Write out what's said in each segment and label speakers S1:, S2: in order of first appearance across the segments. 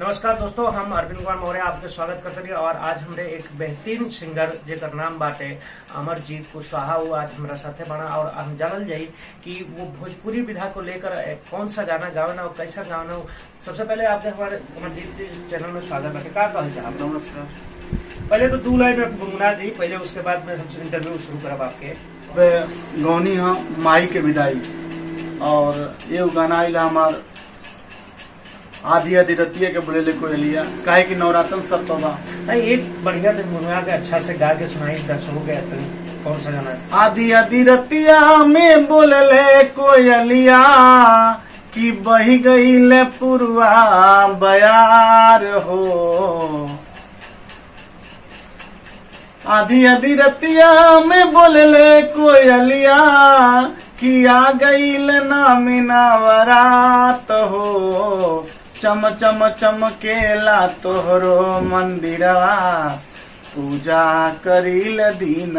S1: नमस्कार दोस्तों हम अरविंद कुमार मौर्य आपके स्वागत करते हैं और आज हमरे एक बेहतरीन सिंगर जेकर नाम बाटे अमरजीत कुशवाहा वो आज हमारा साथे बना और हम जानल जाई कि वो भोजपुरी विधा को लेकर ए, कौन सा गाना गावना और कैसा गावना हो सबसे पहले आपके हमारे अमरजीत जी चैनल में स्वागत है का कहल चाहब
S2: नमस्कार
S1: पहले तो दू लाइन में गुनगुना दी पहले उसके बाद में हम इंटरव्यू शुरू करब आपके
S2: वे गौनी हाँ माई के विदाई और ये गाना आइला हमार आधी आधी रतिया के बोले ले कोई लिया काहे कि नवरात्रन सब तो बा
S1: नहीं एक बढ़िया दिन गुनगुना के अच्छा से गा के सुनाई दर्शकों के तो कौन सा गाना है
S2: आधी आधी रतिया में बोलले कोयलिया कि बही गई पुरवा बयार हो आधी आधी रतिया में बोलले कोयलिया कि आ गई नामिना वरात हो चम चम चमकेला तोहरो मंदिरवा पूजा करील दिन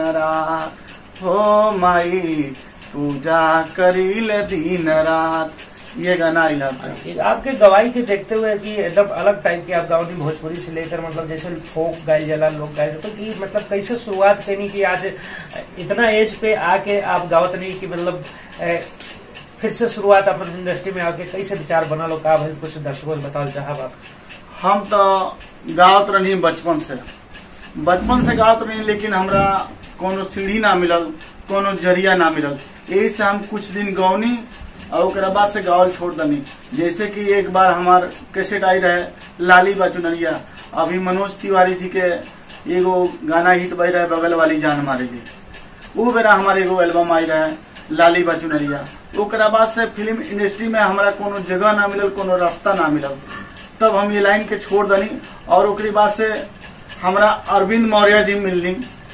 S2: रात हो माई पूजा करील दिन रात ये गाना आइला था
S1: एक आपके गवाही के देखते हुए कि एकदम अलग टाइप की आप गावनी भोजपुरी से लेकर मतलब जैसे फोक गाय जला लोग गाय तो कि मतलब कैसे शुरुआत करनी कि आज इतना एज पे आके आप गावत नहीं कि मतलब ए, फिर से शुरुआत अपन इंडस्ट्री में आके कैसे विचार बना लो का भाई कुछ दर्शकों को बताओ चाहब आप
S2: हम तो गावत रही बचपन से बचपन से गावत रही लेकिन हमरा कोनो सीढ़ी ना मिलल कोनो जरिया ना मिलल यही से हम कुछ दिन गौनी और ओकरा बाद से गावल छोड़ दनी जैसे कि एक बार हमार कैसेट आई रहे लाली बाचुनरिया अभी मनोज तिवारी जी के एगो गाना हिट बज रहे बगल वाली जान मारेगी वो बेरा हमारे एगो एल्बम आई रहे लाली बाचुनरिया ओकरा बाद से फिल्म इंडस्ट्री में हमारा कोनो जगह ना मिलल कोनो रास्ता ना मिलल तब हम ये लाइन के छोड़ दनी और ओकरी बाद से हमरा अरविंद मौर्य जी मिलनी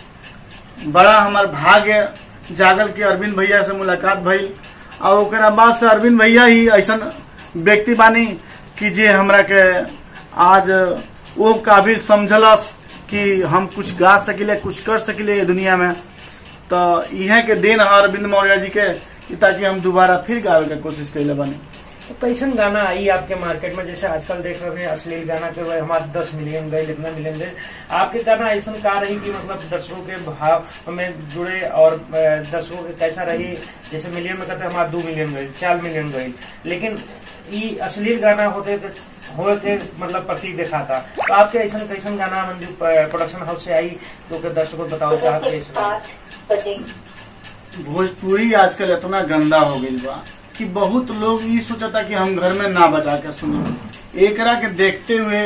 S2: बड़ा हमार भाग्य जागल के अरविंद भैया से मुलाकात भइल और ओकरा बाद से अरविंद भैया ही ऐसा व्यक्ति बानी कि जे हमरा के आज वो काबिल समझलस कि हम कुछ गा सकिले कुछ कर सकिले ये दुनिया में तो इहे के देन है अरविंद मौर्य जी के कि ताकि हम दोबारा फिर गावे के कोशिश कैले बनी
S1: तो कैसन गाना आई आपके मार्केट में जैसे आजकल देख रहे हैं अश्लील गाना के वह हमारे दस मिलियन गए इतना मिलियन गए आपके गाना ऐसा का रही कि मतलब दर्शकों के भाव में जुड़े और अ, दर्शकों के कैसा रही जैसे मिलियन में कहते हैं हमारे दो मिलियन गए चार मिलियन गए लेकिन ये अश्लील गाना होते हो के मतलब प्रतीक दिखाता तो आपके ऐसा कैसन गाना मंजू प्रोडक्शन हाउस से आई तो के दर्शकों को बताओ चाहते हैं
S2: भोजपुरी आजकल इतना गंदा हो गई बा कि बहुत लोग ये सोचता कि हम घर में ना बजा के सुनी एकरा के देखते हुए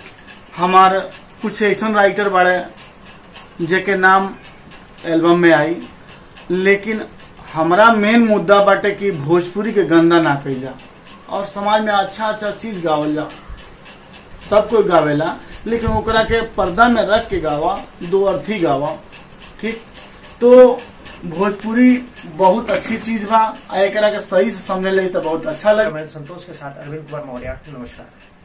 S2: हमार कुछ ऐसा राइटर बाड़े जेके नाम एल्बम में आई लेकिन हमरा मेन मुद्दा बाटे कि भोजपुरी के गंदा ना कइल जा और समाज में अच्छा अच्छा चीज गावल जा सब कोई गावेला लेकिन ओकरा के पर्दा में रख के गावा दो अर्थी गावा ठीक तो भोजपुरी बहुत अच्छी चीज बा आ एकरा के सही से समझे ले तो बहुत अच्छा लगे
S1: मैं संतोष के साथ अरविंद कुमार मौर्य नमस्कार